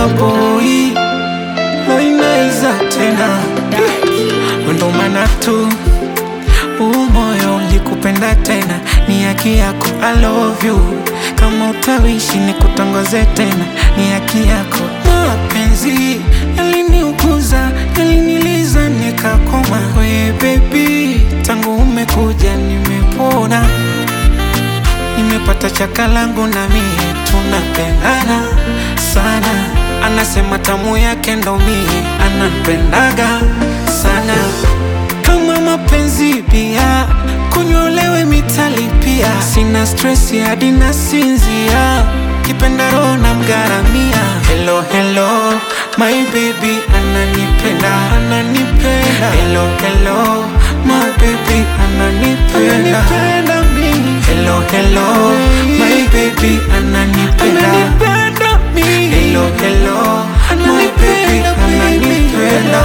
boy loinaiza tena ndo maana tu huu moyo ulikupenda tena, ni haki yako. I love you, kama utawishi ni kutongoze tena, ni haki yako. Mapenzi yaliniuguza, yaliniliza nikakoma. We baby, tangu umekuja nimepona, nimepata chaka langu na mie tunapendana sana. Anasema tamu yake ndo mie anampendaga sana kama mapenzi bia kunyolewe mitali pia, sina stress hadi nasinzia, kipenda roho na mgaramia. Hello hello my baby ananipenda ananipenda, hello hello my baby ananipenda ananipenda mimi, hello hello my baby ananipenda ananipenda mimi, hello hello my baby ananipenda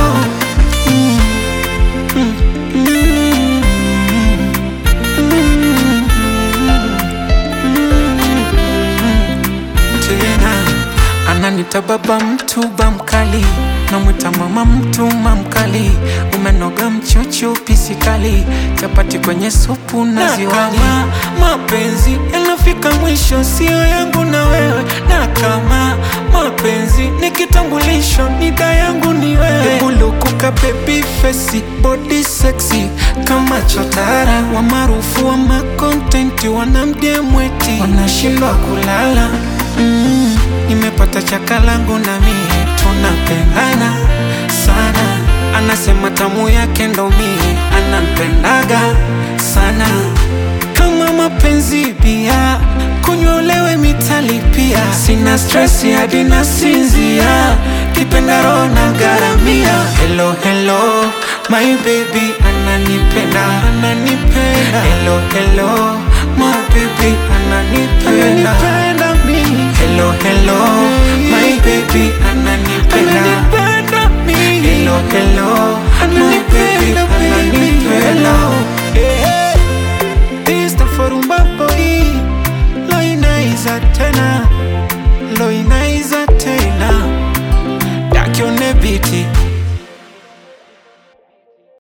tena ananita baba mtuba mkali namwita mama mtuma mkali umenoga mchuchu pisikali chapati kwenye supu na ziwani mapenzi yanafika mwisho sio yangu na wewe na kama mapenzi ni kitambulisho nida yangu ni wewe bulukuka baby face body sexy kama chotara wa maarufu wa makontenti wanamdiemweti wanashindwa kulala mm, nimepata chaka langu na mie tunapendana sana anasema tamu yake ndo mie anampendaga sana kama mapenzi pia kunyolewe mitali pia sina stress hadi nasinzia kipenda roho na garamia hello hello my baby ananipenda ananipenda hello hello my baby ananipenda ananipenda mimi hello hello my baby ananipenda ananipenda mimi hello hello my baby ananipenda eh eh Tista forumba boy Loinaiza tena Loinaiza tena Dakione biti